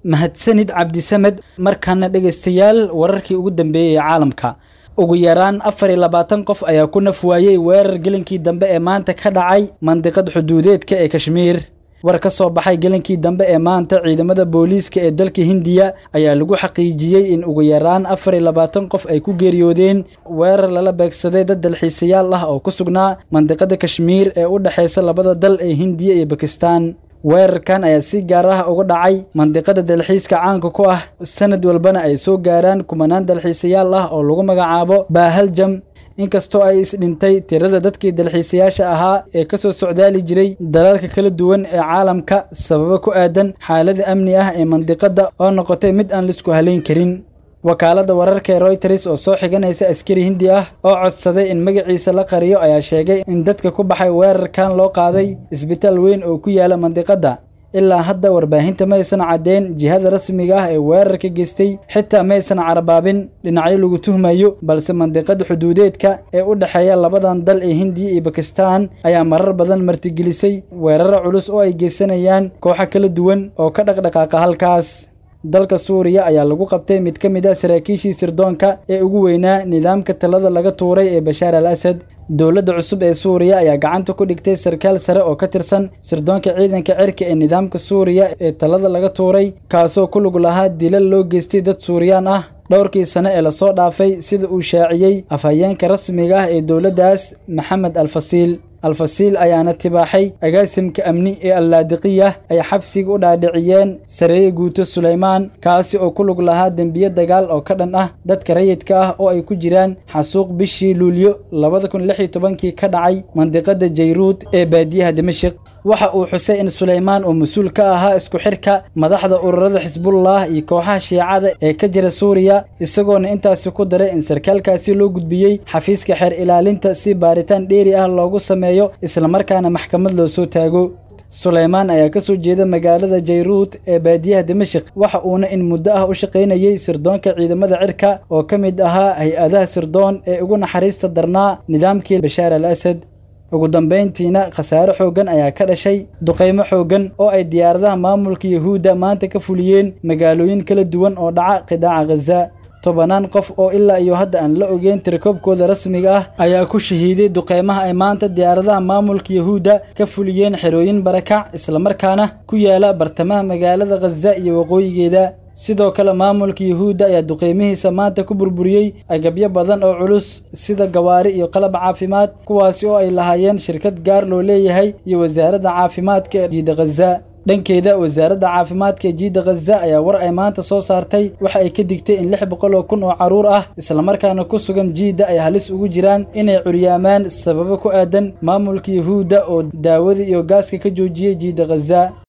mahadsanid cabdisamed markaana dhegaystayaal wararkii ugu dambeeyey ee caalamka ugu yaraan afar iyo labaatan qof ayaa ku naf waayey weerar gelinkii dambe ee maanta ka dhacay mandiqad xuduudeedka ee kashmiir war ka soo baxay gelinkii dambe ee maanta ciidamada booliiska ee dalka hindiya ayaa lagu xaqiijiyey in ugu yaraan afar iyo labaatan qof ay ku geeriyoodeen weerar lala beegsaday dad dalxiisayaal ah oo ku sugnaa mandiqada kashmiir ee u dhexaysa labada dal ee hindiya iyo bakistan weerarkan ayaa si gaar ah uga dhacay mandiqada dalxiiska caanka ku ah sanad walbana ay soo gaaraan kumanaan dalxiisayaal ah oo lagu magacaabo baahaljam inkastoo ay isdhintay tirada dadkii dalxiisayaasha ahaa ee ka soo socdaali jiray dalalka kala duwan ee caalamka sababo ku aadan xaalada amni ah ee mandiqada oo noqotay mid aan laisku halayn karin wakaaladda wararka ee royters oo soo xiganaysa askari hindi ah oo codsaday in magaciisa la qariyo ayaa sheegay in dadka ku baxay weerarkan loo qaaday isbitaal weyn oo ku yaala mandiqadda ilaa hadda warbaahinta maysan caddeen jihada rasmiga ah ee weerarka geystay xitaa maysan carabaabin dhinacyo lagu tuhmayo balse mandiqada xuduudeedka ee u dhexeeya labadan dal ee hindiya iyo bakistan ayaa marar badan martigelisay weeraro culus oo ay geysanayaan kooxo kala duwan oo ka dhaqdhaqaaqa halkaas dalka suuriya ayaa lagu qabtay mid ka mid ah saraakiishii sirdoonka ee ugu weynaa nidaamka talada laga tuuray ee bashaar al asad dowladda cusub ee suuriya ayaa gacanta ku dhigtay sarkaal sare oo ka tirsan sirdoonka ciidanka cirka ee nidaamka suuriya ee talada laga tuuray kaasoo ku lug lahaa dilal loo geystay dad suuriyaan ah dhowrkii sane ee lasoo dhaafay sida uu shaaciyey afhayeenka rasmiga ah ee dowladdaas maxamed alfasiil alfasiil ayaana tibaaxay agaasimka amni ee allaadiqiya ay xabsiga u dhaadhiciyeen sareeye guuto sulaymaan kaasi oo ku lug lahaa dembiye dagaal oo ka dhan ah dadka rayidka ah oo ay ku jiraan xasuuq bishii luulyo labada kun lix iyo tobankii ka dhacay mandiqada jayruud ee baadiyaha dimashik waxa uu xusay in sulaymaan uu mas-uul ka ahaa isku xidhka madaxda ururada xisbullah iyo kooxaha shiicada ee ka jira suuriya isagoona intaasi ku daray in sarkaalkaasi loo gudbiyey xafiiska xeer ilaalinta si baaritaan dheeri ah loogu sameeyo islamarkaana maxkamad loo soo taago sulaymaan ayaa ka soo jeeda magaalada jayruud ee baadiyaha dimashik waxa uuna in muddo ah u shaqaynayey sirdoonka ciidamada cirka oo ka mid ahaa hay-adaha sirdoon ee ugu naxariista darnaa nidaamkii bashaar al asad ugu dambayntiina khasaare xooggan ayaa ka dhashay duqaymo xooggan oo ay diyaaradaha maamulka yahuudda maanta ka fuliyeen magaalooyin kala duwan oo dhaca qidaaca khaza tobanaan qof oo ilaa iyo hadda aan la ogeyn tirikoobkooda rasmiga ah ayaa ku shahiiday duqaymaha ay maanta diyaaradaha maamulka yahuudda ka fuliyeen xerooyin barakac islamarkaana ku yaala bartamaha magaalada khaza iyo waqooyigeeda sidoo kale maamulka yahuudda ayaa duqeymihiisa maanta ku burburiyey agabyo badan oo culus sida gawaari iyo qalab caafimaad kuwaasi oo ay lahaayeen shirkad gaar loo leeyahay iyo wasaaradda caafimaadka ee jiida khaza dhankeeda wasaaradda caafimaadka ee jiida khaza ayaa war ay maanta soo saartay waxa ay ka digtay in lix boqol oo kun oo carruur ah islamarkaana ku sugan jiidda ay halis ugu jiraan inay curyaamaan sababo ku aadan maamulka yahuudda oo daawada iyo gaaska ka joojiyey jiida khaza